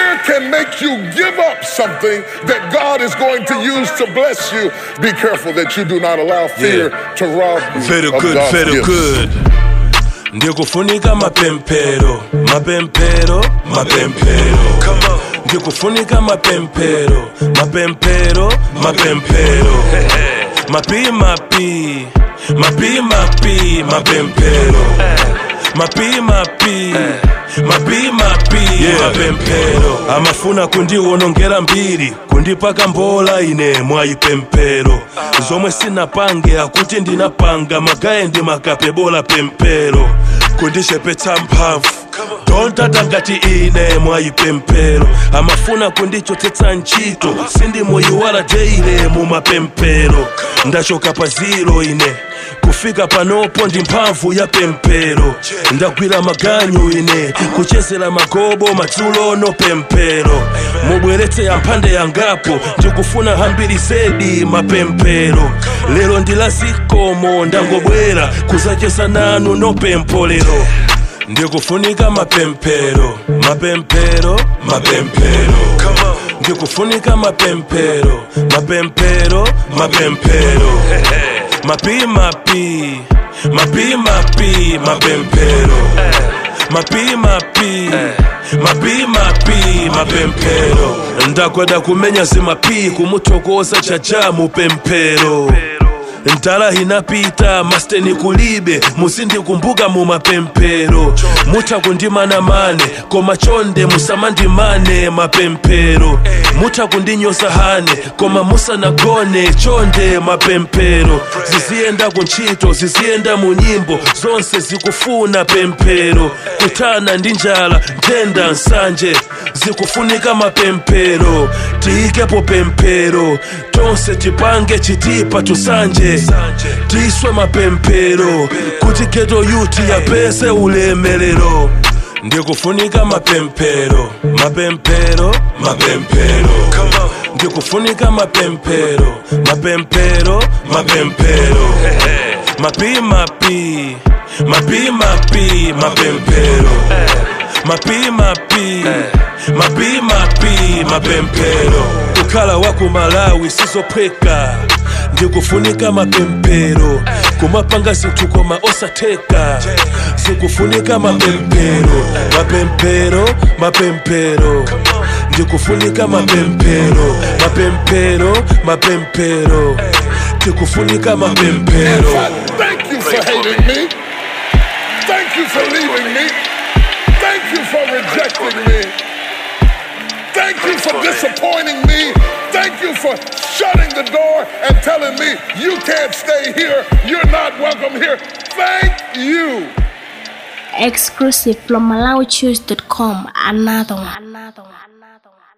Fear can make you give up something that God is going to use to bless you. Be careful that you do not allow fear to rob you Very of good, God's very gifts. good. Ndikufunika mapempero, mapempero, mapempero. Ndikufunika mapempero, mapempero, mapempero. Mapi mapi, mapi mapi, mapempero. Mapi mapi, mapi mapi, mapempero. Amafuna kundiwonongera mbiri, kundipaka mbola ine mwayipempero. Zomwe sinapange akuti ndinapanga magaye ndi makapebola pempero. Kundishepetsa mphamvu tontata ngati ine mwayipempero amafuna kundichotsetsa ntchito sindimuyiwala teile mu mapempero ndachoka pa ziro ine kufika panopo ndi mphamvu ya pempero ndagwira maganyu ine kuchezera magobo madzulo no pempero mubweretse yamphande yangapo ndikufuna hambiri zedi mapempero lero ndilazikomo ndangobwera kuzacheza nanu no pempolero ndikufunika mapempero mapempero mapempero ndikufunika mapempero mapempero mapempero mapi mapi mapi mapi mapempero mapi mapi mapi mapi mapempero ndakweda kumenya zimapi kumuthokoza chaja mupempero ntala inapita masteni kulibe musindikumbuka mu mapempero mutha kundimana mane koma chonde musamandimane mapempero mutha kundinyoza hane koma musanagone chonde mapempero ziziyenda kuntchito ziziyenda mu nyimbo zonse zikufuna pempero kuthana ndi njala nthenda nsanje zikufunika mapempero tiyikepo pempero tonse tipange chitipa tusanje tiswe mapempero kuti geto yuti yapese ulemelero ndikufunika mapempero mapempero mapempero ndikufunika mapempero mapempero mapempero mapi mapi mapi mapi mapempero mapi mapi mapi mapi mapempero kukhala wa ku malawi sizophweka ndikufunika mapempero kumapanga zinthu koma osatheka zikufunika mapempero mapempero mapempero ndikufunika mapempero mapempero mapempero ndikufunika mapempero Thank you for hating me. Thank you for leaving me. Thank you for rejecting me. Thank you for disappointing me. Thank you for shutting the door and telling me you can't stay here. You're not welcome here. Thank you. Exclusive from MalawiChoose.com. Another one. Another one. Another one.